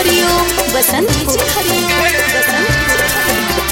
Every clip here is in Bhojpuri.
हरिओम बसंत डीजे हरिओम बसंत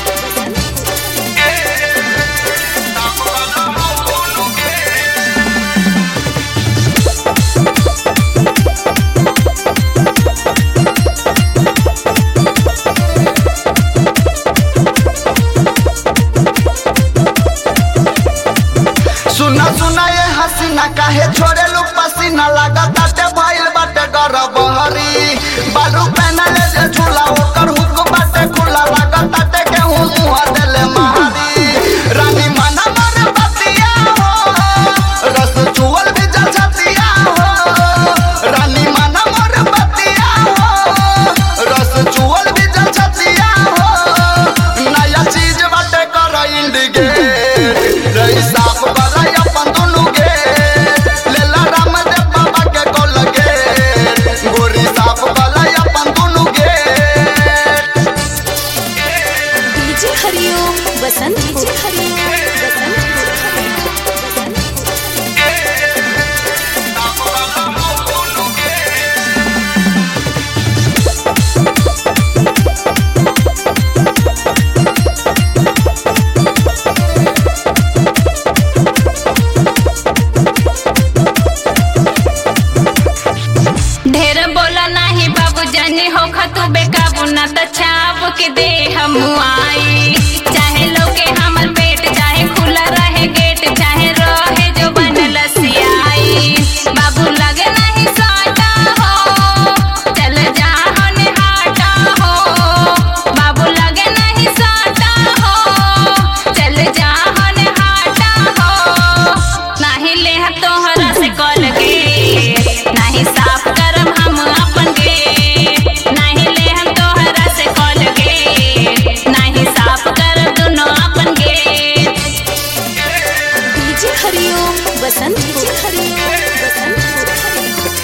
सुना सुना ये हसीना काहे छोड़े लू पसीना लगा ताटे भइल बाटे गरबहरी बालू पहनले जे झूला ओकर हुक बाटे खुला लगा ताटे के हूँ मुँह देले मारी रानी मना मर बतिया हो रस चुअल भी जल छतिया हो रानी मना मर बतिया हो रस चुअल भी जल छतिया हो नया चीज बाटे कर इंडिकेट रही साफ वाला अपन दुनु के लेला रामदेव बाबा के कोल के गोरी साफ वाला अपन दुनु के डीजे हरिओम बसंत डीजे हरिओम बसंत ढेर बोला नाही बाबू जानी हो खतु बेकाबू ना त छाप के दे हम आई चाहे लोके हमर पेट चाहे खुला रहे गेट चाहे रहे जो बनल सियाई बाबू लगे नहीं साटा हो चल जा होने हाटा हो बाबू लगे नहीं साटा हो चल जा होने हाटा हो नाही ले तोहरा से कॉल के नाही साफ करम हम अपन के नाही ले हम तोहरा से कॉल के नाही साफ कर दुनो अपन के डीजे हरिओम बसंत डीजे हरिओम बसंत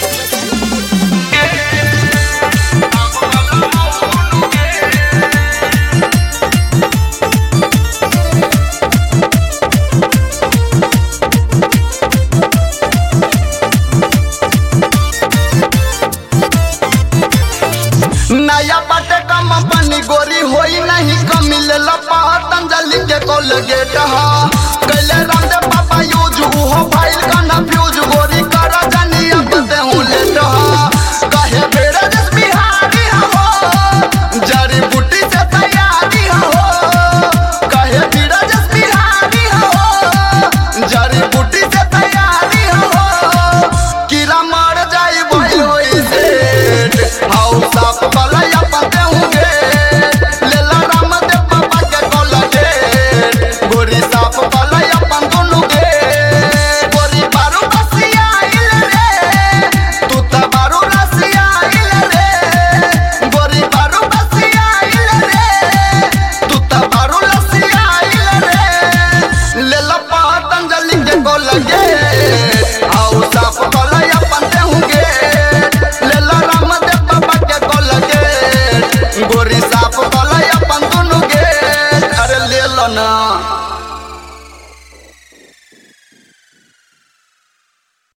नया बाटे कम पानी गोरी होई नहीं कमी ले ला पतंजलि के कोलगेट हा कैले रामदेव बाबा यूज उहो फाइल का ना फ्यूज